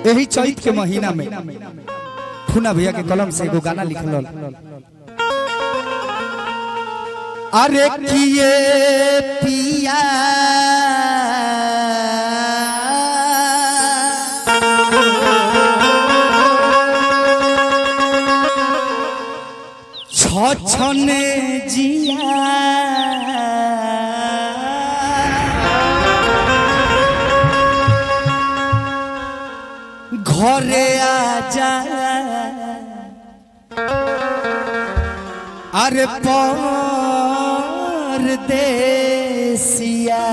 यही चैत के महीना में फूना भैया के कलम से एगो गाना लिखल अरे किए पिया छछने जिया ঘরে আজা আরে পর দেশিয়া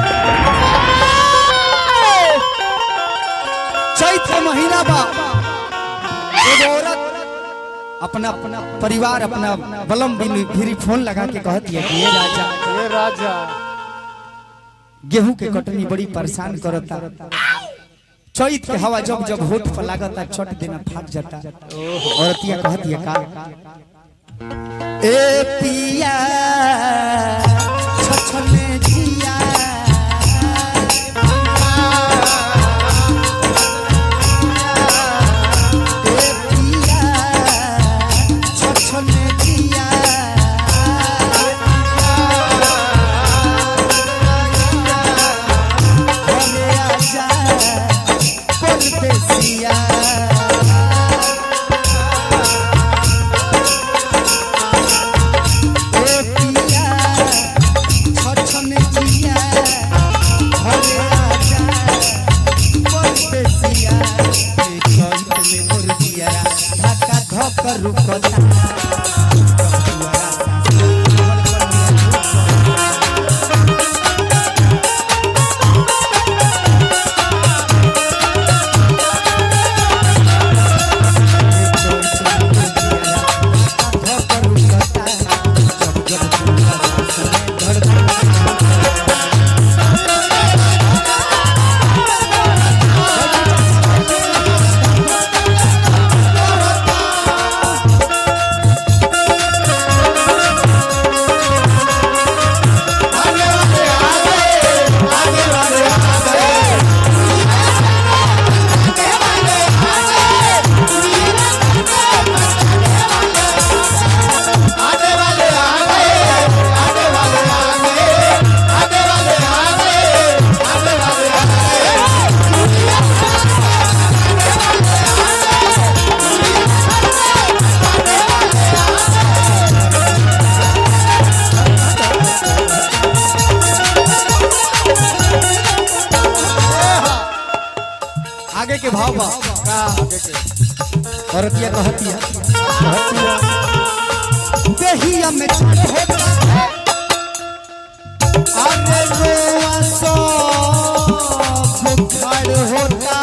चैत का महीना बा एगो औरत अपना अपना परिवार अपना बलम बिन फिरी फोन लगा के कहती है कि ये राजा ये राजा गेहूं के कटनी बड़ी परेशान करता चैत के हवा जब जब होठ पर लागता छट देना फाट जाता औरतिया कहती है का ए पिया छछने जिया ए पिया छछने जिया घरे आजा परदेसिया ए पिया छछने जिया घरे आजा परदेसिया ए कंठ में मुर्गिया धक्का धक रुकता आगे के भाव बा औरतिया कहती है देहिया में चढ़ होता अरे रोआ सो बुखार होता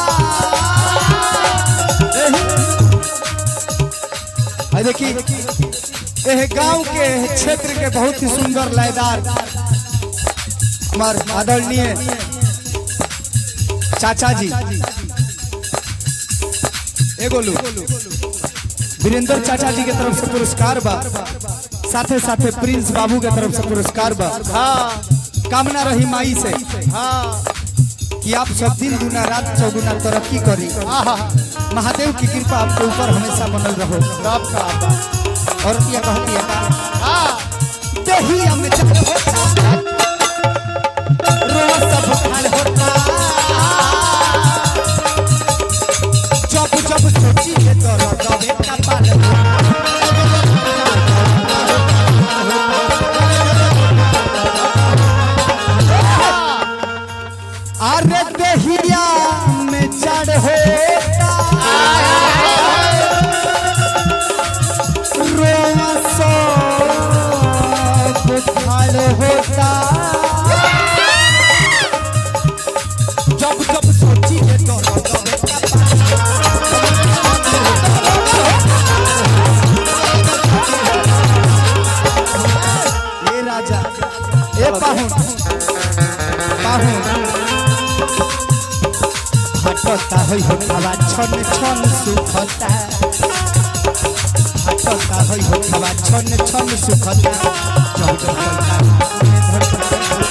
एही- आ देखी एह गांव के क्षेत्र के बहुत ही सुंदर लयदार हमार आदरणीय चाचा जी एगो लो वीरेंद्र चाचा जी के तरफ से पुरस्कार बा साथे साथे प्रिंस बाबू के तरफ से पुरस्कार बा हाँ कामना रही माई से हाँ कि आप सब दिन गुना रात चौगुना तरक्की करी आहा महादेव की कृपा आपके ऊपर हमेशा बनल रहो सब का बा और क्या कहती है का हाँ दहिया में चढ़ होता रोज सब खाल होता जब जब सोची है तो रगवे का पाल अरे दहिया में चढ़ होता रोआ सब खाल होता जब जब सोची है तो रगवे का ए राजा ए पाहुन पाहुन हटता होइ हो खावा छन छन सुखता हटता होइ हो खावा छन छन सुखता चौदह चौदह धड़कता